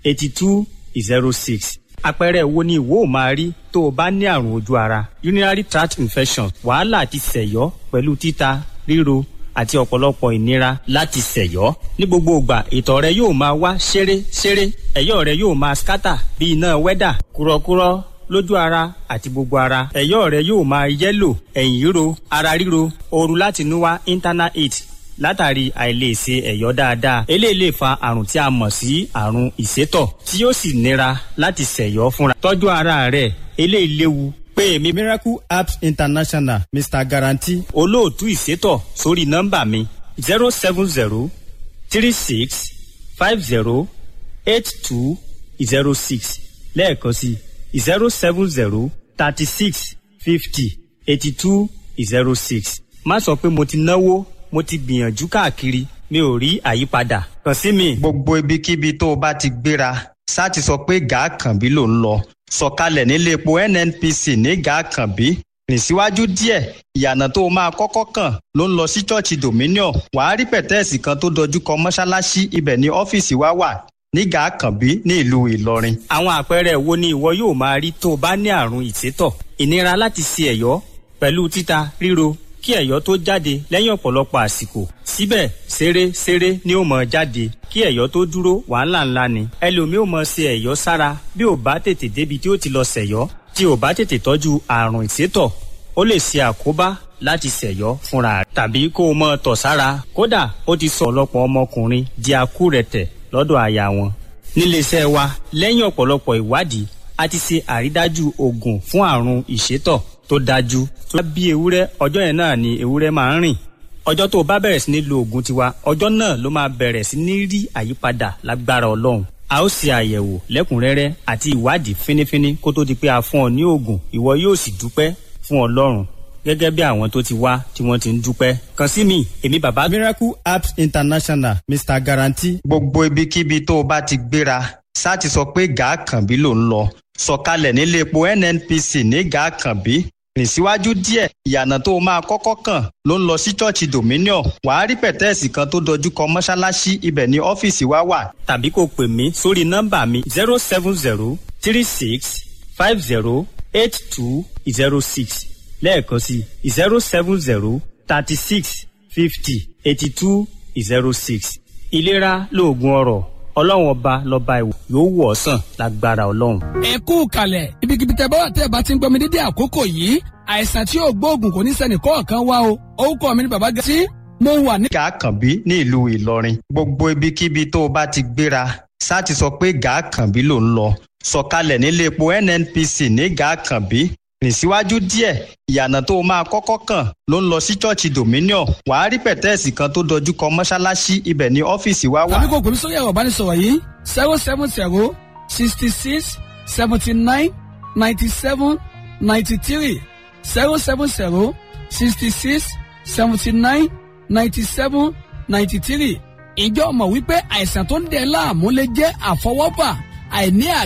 eighty two zero six àpẹẹrẹ wo ni ìwọ ò máa rí tó o bá ní àrùn ojú ara urinary tract infection wàhálà àti sẹ̀yọ́ pẹ̀lú títa ríro àti ọ̀pọ̀lọpọ̀ ìnira láti sẹ̀yọ́ ní gbogbo ìgbà ìtọ̀ rẹ yóò máa wá ṣeré ṣeré ẹ̀yọ́ rẹ yóò máa skátà bí iná wẹ́dà kúrọ́kúrọ́ lójú ara àti gbogbo ara ẹ̀yọ́ rẹ yóò máa yẹ́lò ẹ̀yìn ríro ara ríro ooru láti inú wá internal heat látàrí àìlèṣe ẹ̀yọ́ dáadáa eléyìí lè fa àrùn tí a mọ̀ sí àrùn ìsétọ̀ tí yóò sì nira láti ṣẹ̀yọ́ fúnra tọ́jú ara rẹ eléyìí léwu pé èmi miracle apps international mr guarantee olóòtú ìsétọ̀ sórí nọ́mbà mi zero seven zero three six five zero eight two zero six lẹ́ẹ̀kan sí zero seven zero thirty six fifty eighty two zero six má sọ pé mo ti náwó mo ti gbìyànjú káàkiri mi ò rí àyípadà kàn sí mi. gbogbo ibikíbi tó o bá ti gbéra ṣáà ti sọ pé gàákànbí ló ń lọ sọ̀kalẹ̀ nílé epo nnpc ní gàákànbí rìn síwájú díẹ̀ ìyànà tó o máa kọ́kọ́ kàn ló ń lọ sí ṣọ́ọ̀ṣì dominion wàá rí pẹ̀tẹ́ẹ̀sì kan tó dojú kọ mọ́ṣáláṣí ibẹ̀ ní ọ́fíìsì wa wà ní gàákànbí ní ìlú ìlọrin. àwọn àpẹẹrẹ wo ni ìwọ yóò máa rí tó o bá ní àrùn ìsétọ̀ ìnira láti ṣe ẹ̀yọ́ pẹ̀lú títa ríro kí ẹ̀yọ́ tó jáde lẹ́yìn ọ̀pọ̀lọpọ̀ àsìkò síbẹ̀ ṣeré ṣeré ni ó mọ̀ jáde kí ẹ̀yọ́ tó dúró wàhálà ńlá ni ẹlòmíì ò mọ̀ ṣe ẹ̀yọ́ sára bí ò bá tètè débi tí ó ti lọ ṣẹ̀yọ́ tí ò bá tètè tọ́jú àrùn ìsétọ̀ ó lè ṣe àkóbá láti ṣẹ̀yọ́ fúnra rẹ̀ tàbí kó o mọ̀ tọ̀ sára kódà ó ti sọ ọ̀pọ̀lọpọ̀ ọmọkùnrin di akúrẹ̀tẹ̀ lọ́dọ̀ aya wọn níléeṣẹ́ wa lẹ́yìn ọ̀pọ̀lọpọ̀ ìwádìí a ti ṣe àrídájú oògùn fún àrùn ìsétọ̀ tó dájú tó bí ewúrẹ́ ọjọ́ yẹn náà ni ewúrẹ́ máa ń rìn ọjọ́ tó o bá bẹ̀rẹ̀ sí ní lo oògùn tiwa ọjọ́ náà ló máa bẹ̀rẹ̀ sí ní rí àyípadà lágbára ọlọ́run a ó ṣe àyẹ̀wò lẹ́kùnrẹ́rẹ́ àti ìwádìí fínífíní kó tó di pé a fún ọ ní oògùn ìwọ yóò sì dúpẹ́ fún ọlọ́run gẹ́gẹ́ bí àwọn tó ti wá tí wọ́n ti ń dúpẹ́ kàn sí mi èmi bàbá. miracle apps international mr guarantee. gbogbo ibikíbi tó o bá ti gbéra ṣáà ti sọ pé gàákànbí ló ń lọ sọ̀kalẹ̀ nílé epo nnpc ní gàákànbí rìn síwájú díẹ̀ ìyànà tó o máa kọ́kọ́ kàn ló ń lọ sí ṣọ́ọ̀ṣì dominion wàá rí pẹ̀tẹ́ẹ̀sì kan tó dojú kọ mọ́ṣáláṣí ibẹ̀ ní ọ́fíìsì wa wà. tàbí kò pè mí sórí nọ́mbà mi zero seven zero three six five zero eight two zero six lẹ́ẹ̀kan sí zero seven zero thirty six fifty eighty two zero six ìlera lóògùn ọrọ̀ ọlọ́run ọba lọ́ba ìwò yóò wọ̀ ọ́ sàn lágbára ọlọ́run. ẹ kú kalẹ̀ ibikíbi tẹ bá wà tẹ́ ẹ bá ti ń gbọ́ mi dédé àkókò yìí àìsàn tí yóò gbóògùn kò ní sẹ́ni kọ̀ọ̀kan wá o orúkọ mi ni bàbá gàtí mo wà ní. gàákànbí ní ìlú ìlọrin gbogbo ibikíbi tó o bá ti gbéra ṣáà ti sọ pé gàákànbí ló ń lọ sọ̀kalẹ̀ nílé epo nnpc ní gàákànbí rìn síwájú díẹ̀ ìyànà tó o máa kọ́kọ́ kàn ló ń lọ sí ṣọ́ọ̀ṣì dominion wàá rí pẹ̀tẹ́ẹ̀sì kan tó dojú kọ mọ́ṣáláṣí ibẹ̀ ní ọ́fíìsì wa wà. tàbí kò pèmí sórí ẹ̀rọ ìbánisọ̀rọ̀ yìí zero seven zero sixty six seventy nine ninety seven ninety three zero seven zero sixty six seventy nine ninety seven ninety three ìjọ mọ̀ wípé àìsàn tó ń dẹ̀ láàmú lè jẹ́ àfọwọ́bà àìní